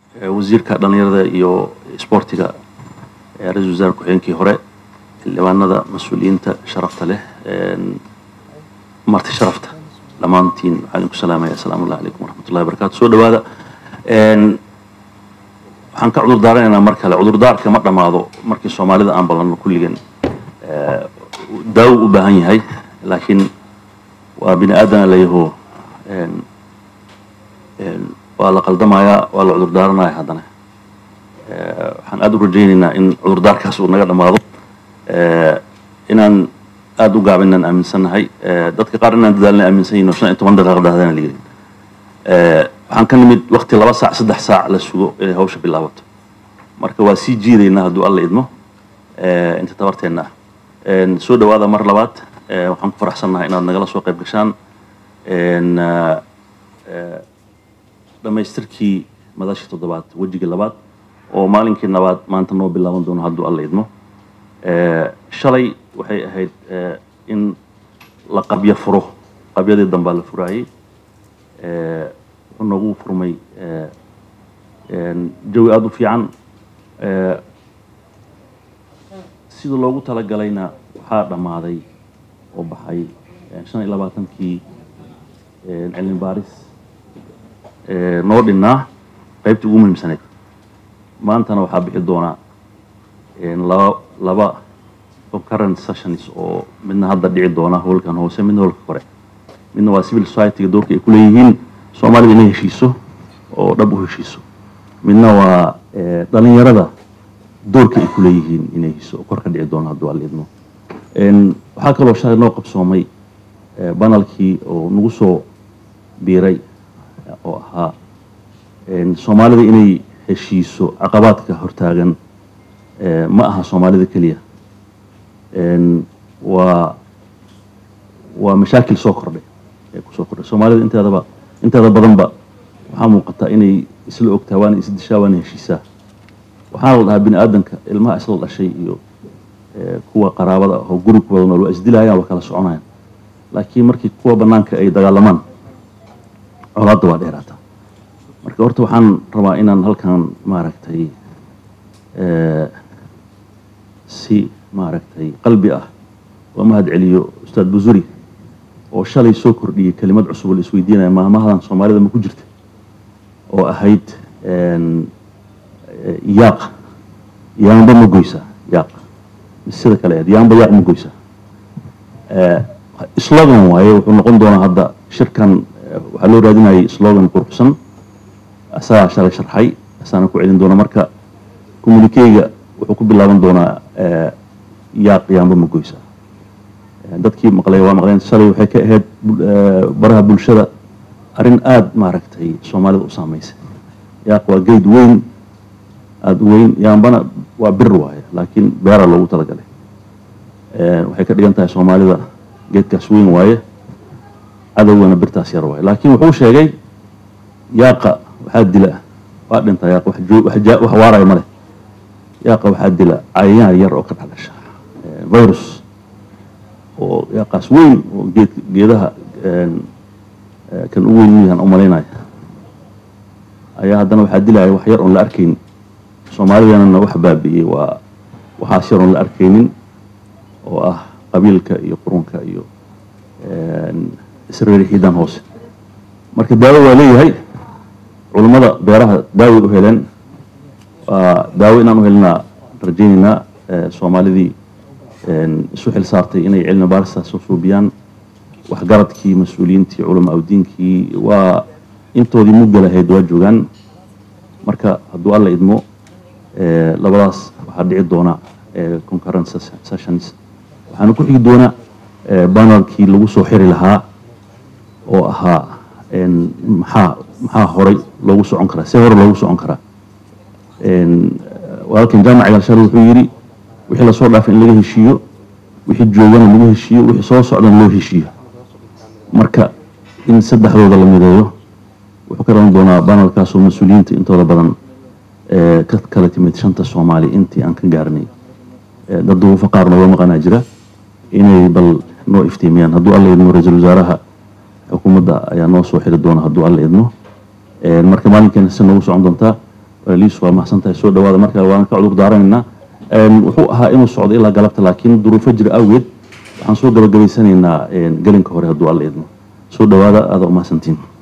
wasiirka dhallinyarada iyo isboortiga ra-isul wasaare ku-xigeenkii hore xildhibaanada mas-uuliyiinta sharafta leh marti sharafta dhammaantiin waxaan idinku salaamaya asalaamu allah calaykum waraxmatullahi wabarakatu soo dhawaada waxaan ka cudur daaranaynaa mar kale cudurdaarka ma dhammaado markii soomaalida aan ballanno kulligan daawo u baahan yahay laakiin waa bini aadana layaho waa la qaldamayaa waa la cudur daaranaya haddana waxaan aada u rajaynaynaa in cudurdaarkaas uu naga dhammaado inaan aada u gaabinaan aaminsannahay dadka qaar inaan dadaalna aaminsan yihin oo shan iyo toban daqiiqa dhahdana la yidhi waxaan ka nimid wakti laba saac saddex saac la sugo inay hawsha bilaabato marka waa sii jiidaynaa hadduu alla idmo inta tabarteenna ah soo dhawaada mar labaad waxaan ku faraxsannahay inaad nagala soo qayb gashaan dhammaystirkii madashii toddobaad wejigii labaad oo maalinkii nabaad maanta noo bilaaban doono hadduu alla idmo shalay waxay ahayd in la qabyo furo qabyadii dambaa la furaayey wuxuu noogu furmay jawi aada u fiican sida loogu talagalayna waxaa dhammaaday oo baxay shan iyo labaatankii cilmi baaris noo dhinnaa qaybtii ugu muhiimsaneyd maantana waxaa bixi doonaa laba laba concurrent sessions oo midna hadda dhici doona howlkan hoose midna howlka kore midna waa civil society-ga doorka ay ku leeyihiin soomaalida inay heshiiso oo dhab u heshiiso midna waa dhalinyarada doorka ay ku leeyihiin inay heshiiso oo kor ka dhici doono hadduu alla idmo waxaa kaloo shalay noo qabsoomay banalkii oo nagu soo biiray oo ahaa soomaalida inay heshiiso caqabaadka hortaagan ma aha soomaalida keliya waa waa mashaakil soo kordhay ee kusoo kordhay soomaalida inteedaba inteeda badanba waxaa muuqataa inay isla ogtaa waana isdishaa waana heshiisaa waxaana la dhahaa bini aadanka ilmaha isla dhashay iyo kuwa qaraabada oo guri ku wada nool waa isdilayaan waa kala soconayaan laakiin markii kuwa banaanka ay dagaalamaan colaadda waa dheeraataa marka horta waxaan rabaa inaan halkan maaragtay si maaragtay qalbi ah oo mahad celiyo ustaad busuri oo shalay soo kordhiyey kelimad cusub oo la isweydiinaya maamahadan soomaalida ma ku jirta oo ahayd yaaq yaamba ma goysaa yaaq sida kale ahayd yaamba yaaq ma goysaa slogan waaye wuxuu noqon doonaa hadda shirkan waxaa loo raadinayay slogan quruxsan asagaa shalay sharxay asaana ku celin doona marka communikeyga wuxuu ku bilaaban doonaa yaaq yaamba ma goysa dadkii maqlay waa maqleen shalay waxay ka ahayd baraha bulshada arrin aada maaragtay soomaalida u saameysay yaaq waa geyd weyn aada u weyn yaambana waa bir waaye laakiin beera loogu talagalay waxay ka dhigan tahay soomaalida geedkaas weyn waaye cadowgana birtaas yar waaye laakiin wuxuu sheegay yaaqa waxaa dila waa dhintaa yaaq wax waaraya male yaaqa waxaa dila cayayaan yar oo ka dhexdhasha virus oo yaaqaas weyn oo geed geedaha kan u weyn yahan u malaynaya ayaa haddana waxaa dilaya wax yar oon la arkaynin soomaalidanana wax baabi'iyey waa waxaas yar oon la arkaynin oo ah qabiilka iyo qurunka iyo isreerixiidan hoose marka daawo waa leeyahay culummada beeraha daaway u heleen waa daawo inaan u helinaa rajaynaynaa soomaalidii isu xil saartay inay cilmi baaristaas soo suubiyaan waxgaradkii mas-uuliyiintii culama awdiinkii waa intoodii mugga lahayd waa joogaan marka hadduu alla idmo labadaas waxaa dhici doona concurrent sessions waxaana ku xigi doona banalkii lagu soo xiri lahaa oo ahaa maxaa maxaa horay loogu socon karaa see hore loogu socon karaa walaalkan jaamac galshar wuxuu yidhi wixii lasoo dhaafay in laga heshiiyo wixii joogana lagu heshiiyo wixii soo socdana loo heshiiyo marka in saddexdooda la mideeyo wuxuu ka dhalan doonaa banalkaasoo mas-uuliyiinta intooda badan ka kala timid shanta soomaali intii aan ka gaarnay dad duruufo qaar nooga maqanaa jira inay bal noo iftiimiyaan hadduu alla idmo ra-iisul wasaaraha xukuumadda ayaa noo soo xiri doona hadduu alla idmo marka maalinkeena si noogu socon doontaa liis waa mahadsan tahay soo dhawaada marka waan ka cudur daaranaynaa wuxuu ahaa inuu socdo ilaa galabta laakiin duruufo jira awgeed waxaan soo gabagabaysanaynaa gelinka hore hadduu alla idmo soo dhawaada aada umahadsantiin